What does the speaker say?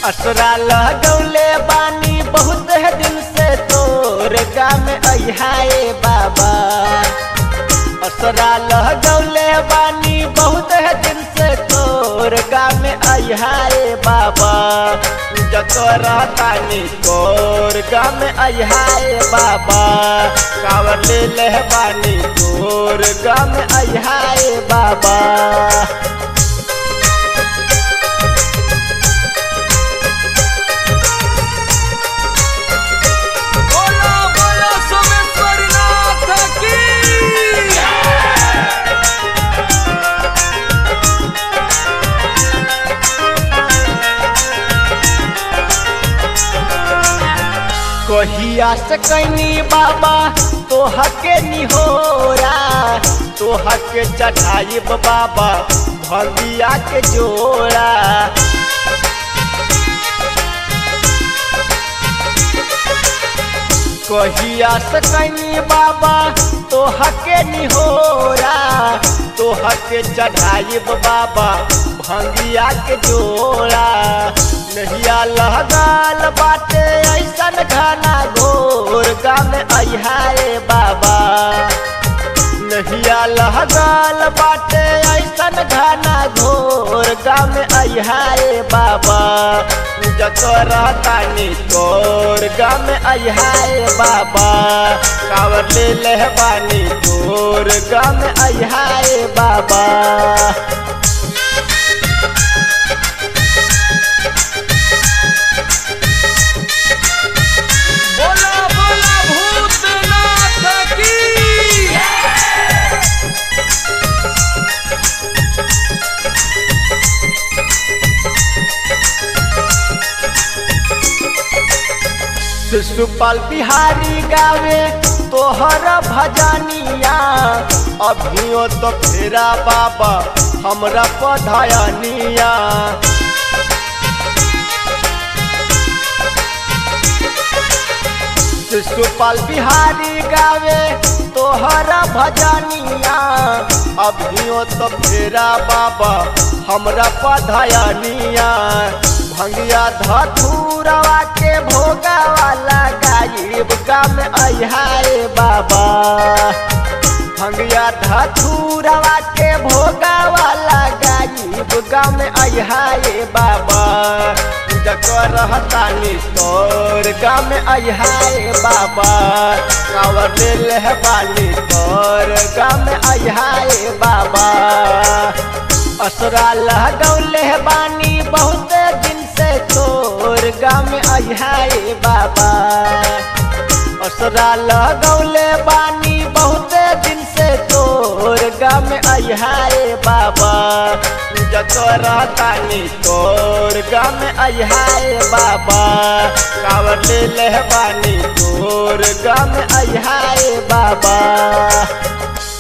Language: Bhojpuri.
असरा लगौले बानी बहुत है दिन से तोर गाम अहाए बाबा असरा लगौले बानी बहुत है दिन से तोर गाम अहाए बाबा जकर तानी तोर गाम अहाए बाबा कावर ले ले बानी तोर गाम अहाए बाबा बोलो बोलो सोमेश्वर नाथ की कहिया से कैनी बाबा तोह के निहोरा तोह के चढ़ाइब बाबा भगिया के जोड़ा कहिया से कैनी बाबा तोह के निहोरा तोह के चढ़ाइब बाबा भंगिया के जोड़ा नहिया लहगाल बाटे ऐसन घना घोर गाम अहाए बाबा नहिया लहगाल बाटे ऐसन घना घोर गाम अहाए बाबा जकर तानी तोर गाम अहाए बाबा कावर ले ले बानी तोर गाम अहाए बाबा बोलो बोलो भूतनाथ की शिशुपाल बिहारी गावे तोहर भजनिया अभियो तो फेरा बाबा हमरा पधयनिया शिशुपाल बिहारी गावे तोहर भजनिया अभियो तो फेरा बाबा हमरा पधयनिया भंगिया धथुरवा के भोगा वाला गायब गाम अहाए बाबा भंगिया धथुरवा के भोगा वाला गायब गाम अहाए बाबा जकर रहतानी तोर गाम अहाए बाबा कावर ले ले बानी तोर गाम अहाए बाबा असरा लगौले बानी बहुत दिन से तोर गाम अहाए बाबा असरा लगौले बानी बहुत दिन से तोर गाम अहाए बाबा जकर तानी तोर गाम अहाए बाबा कावर ले ले बानी तोर गाम अहाए बाबा